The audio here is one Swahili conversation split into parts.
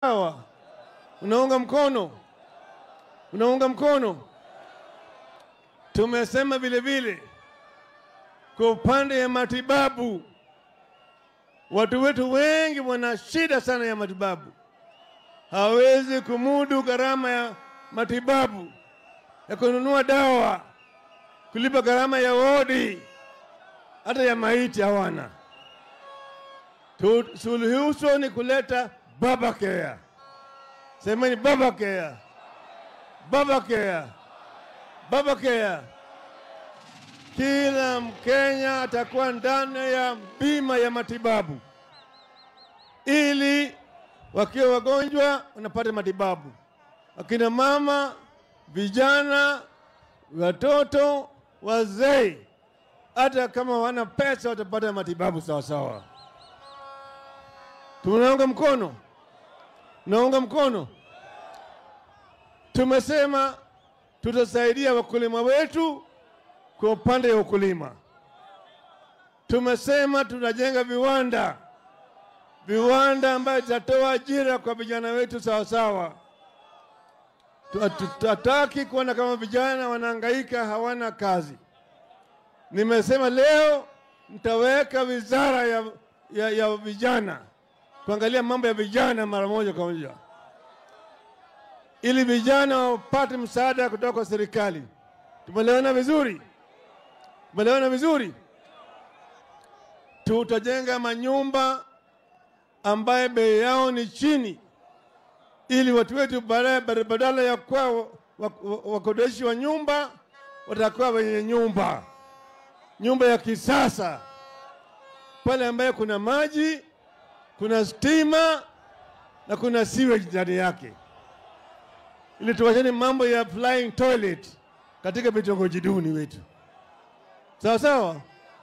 sawa? Unaunga mkono? Unaunga mkono? Tumesema vile vile kwa upande ya matibabu, watu wetu wengi wana shida sana ya matibabu, hawezi kumudu gharama ya matibabu ya kununua dawa, kulipa gharama ya wodi, hata ya maiti hawana. Tu- Suluhisho ni kuleta baba care. Semeni baba care, baba care, baba care. Kila Mkenya atakuwa ndani ya bima ya matibabu, ili wakiwa wagonjwa wanapata matibabu. Akina mama, vijana, watoto, wazee, hata kama wana pesa watapata matibabu sawa sawa. Tunaunga mkono, naunga mkono. Tumesema tutasaidia wakulima wetu kwa upande wa ukulima. Tumesema tunajenga viwanda, viwanda ambayo zitatoa ajira kwa vijana wetu sawa sawa. Tutataki kuona kama vijana wanahangaika hawana kazi. Nimesema leo mtaweka wizara ya, ya, ya vijana kuangalia mambo ya vijana mara moja kwa moja, ili vijana wapate msaada kutoka kwa serikali. Tumeelewana vizuri? Tumeelewana vizuri? Tutajenga manyumba ambaye bei yao ni chini, ili watu wetu baadaye badala ya kuwa wa- wa- wakodeshi wa nyumba watakuwa wenye nyumba, nyumba ya kisasa pale ambaye kuna maji, kuna stima na kuna sewage ndani yake, ili tuwachane mambo ya flying toilet katika vitongoji duni wetu. Sawa sawa.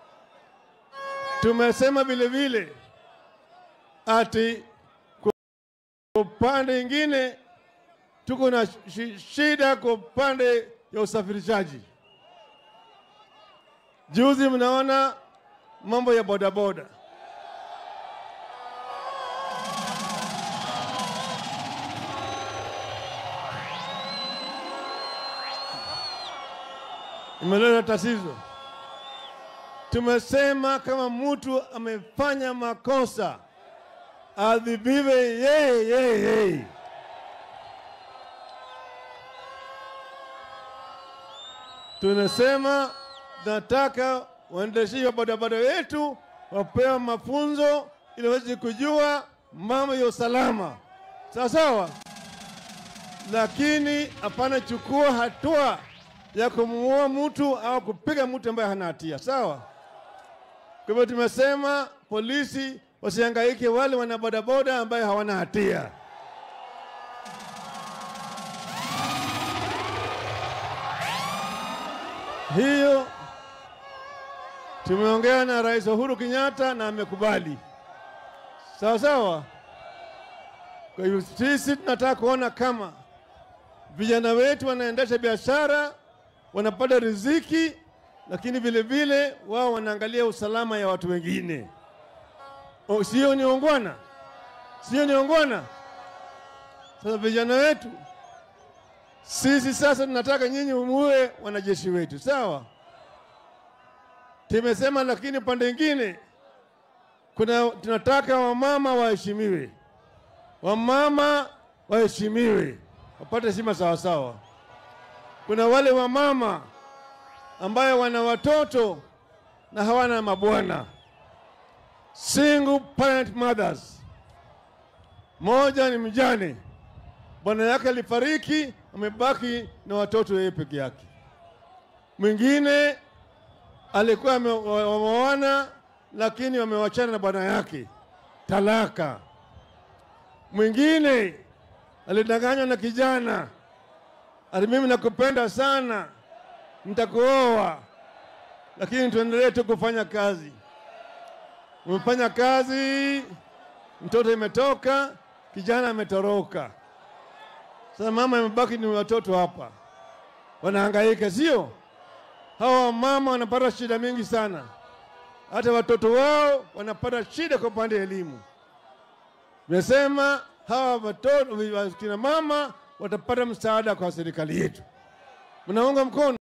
Tumesema vile vile ati kwa upande ingine tuko na shi- shida kwa upande ya usafirishaji. Juzi mnaona mambo ya bodaboda. Imeleta tatizo. Tumesema kama mtu amefanya makosa adhibiwe yeye yeye yeye. Tunasema nataka waendeshaji wa bodaboda wetu wapewa mafunzo ili waweze kujua mambo ya usalama, sawa sawa, lakini hapana chukua hatua ya kumuua mtu au kupiga mtu ambaye hana hatia, sawa. Kwa hivyo tumesema polisi wasihangaike wale wana bodaboda ambaye hawana hatia. Hiyo tumeongea na Rais Uhuru Kenyatta na amekubali, sawa sawa. Kwa hivyo sisi tunataka kuona kama vijana wetu wanaendesha biashara, wanapata riziki, lakini vile vile wao wanaangalia usalama ya watu wengine. O, sio ni ongwana, sio ni ongwana. Sasa vijana wetu sisi sasa tunataka nyinyi muwe wanajeshi wetu, sawa? Tumesema, lakini upande mwingine kuna tunataka wamama waheshimiwe, wamama waheshimiwe, wapate heshima sawa sawa. Kuna wale wamama ambayo wana watoto na hawana mabwana, single parent mothers. Moja ni mjane, bwana yake alifariki, amebaki na watoto yeye peke yake. Mwingine alikuwa ame- wa- wameoana lakini wamewachana na bwana yake, talaka. Mwingine alidanganywa na kijana, ati mimi nakupenda sana, nitakuoa, lakini tuendelee tu kufanya kazi. Umefanya kazi, mtoto imetoka, kijana ametoroka. Sasa mama imebaki ni watoto hapa, wanahangaika, sio? Hawa mama wanapata shida mingi sana, hata watoto wao wanapata shida kwa upande wa elimu. Nimesema hawa watoto kina mama watapata msaada kwa serikali yetu. Mnaunga mkono?